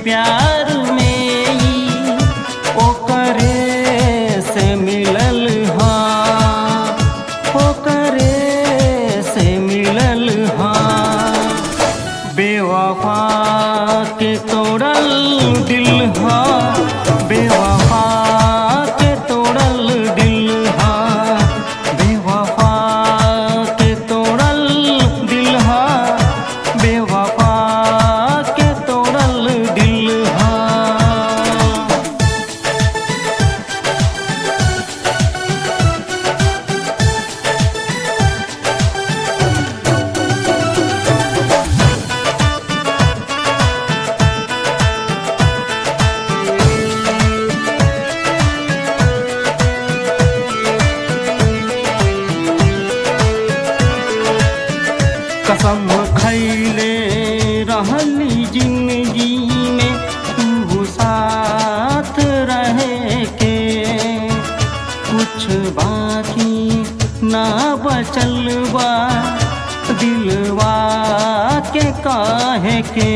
प्यार में ई ओकरे से मिलल हाँ ओकरे से मिलल हाँ बेवफा के तोड़ल दिल हा बेवफा के तोड़ल दिल हा बेवफा के तोड़ल दिल हा बेवफा के तोड़ल दिल हा कसम खैले रहली जिंदगी में तू साथ रहे के कुछ बाकी ना बचल बा दिलवा के काहे के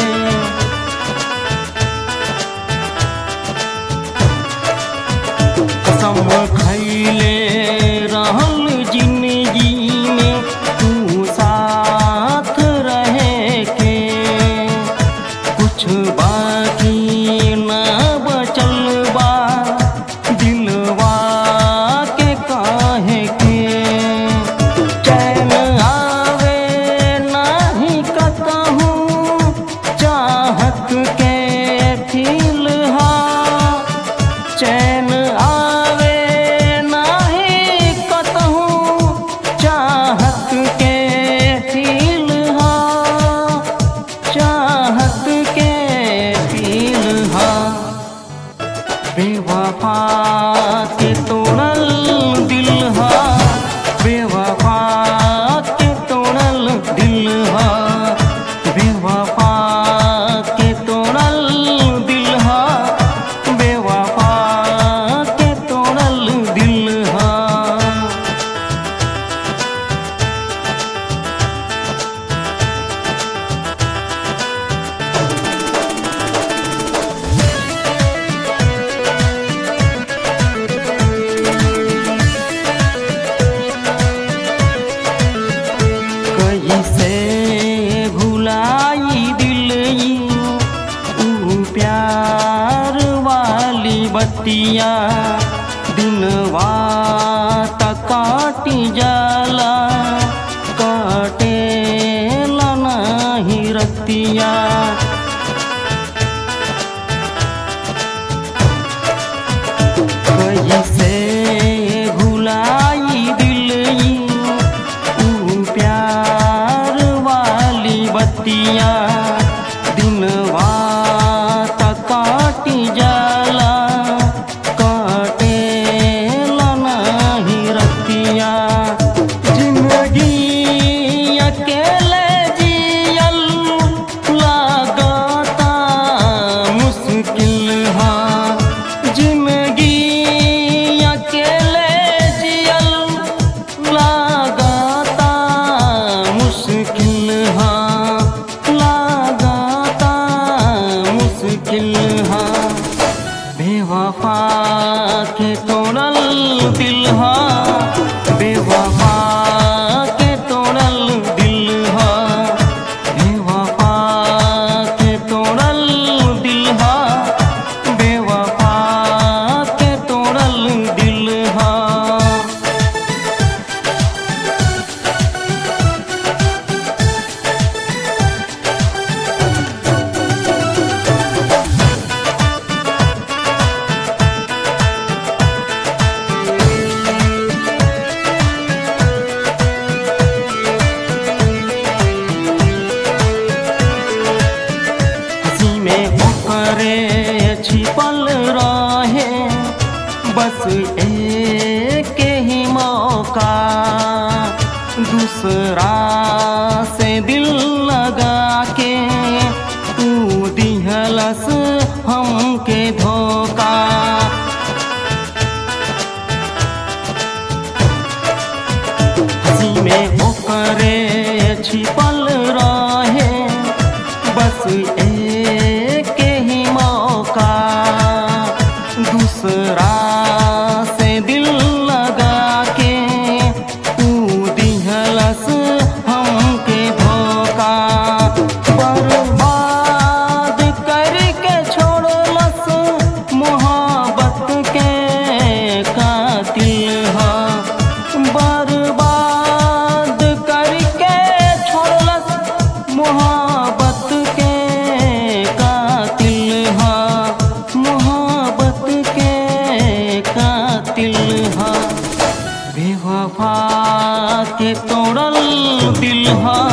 कसम खैले रहल जिंदगी में तू साथ रहे के कुछ बाकी ना बचल बा दिलवा के काहे के चैन आवे नाही कतहूँ चाहत के फिलहा चैन आवे नाही कतहूँ चाहत के फिलहा चाहत के फिलहा बेवफा के तोड़ल दिल हा बेवफा के तोड़ल दिल हा बेवफा के तोड़ल दिल हा बेवफा के तोड़ल दिल हा कैसे भुलाई दिल ऊ प्यार वाली बत्तियाँ दिनवा तक काटी जाला काटे नहीं रतिया कैसे भुलाई दिल ऊ प्यार वाली बत्तियाँ दिनवा तक काटी जाला काटे नहीं रतिया जिंदगी अकेले जियल लागता मुश्किल हाँ जिंदगी अकेले जियल लागता मुश्किल हाँ लागता मुश्किल हाँ बेवफा के तोड़ल दिल हा बेवफा के तोड़ल दिल हा बेवफा के तोड़ल दिल हा बेवफा के तोड़ल दिल हा हंसी में ओकरे छिपल रहे बस एक ही मौका दूसरा से दिल लगा के तू दिहलस हमके धोखा हंसी में ओकरे छिपल रहे बस एक वफा के तोड़ल दिल हा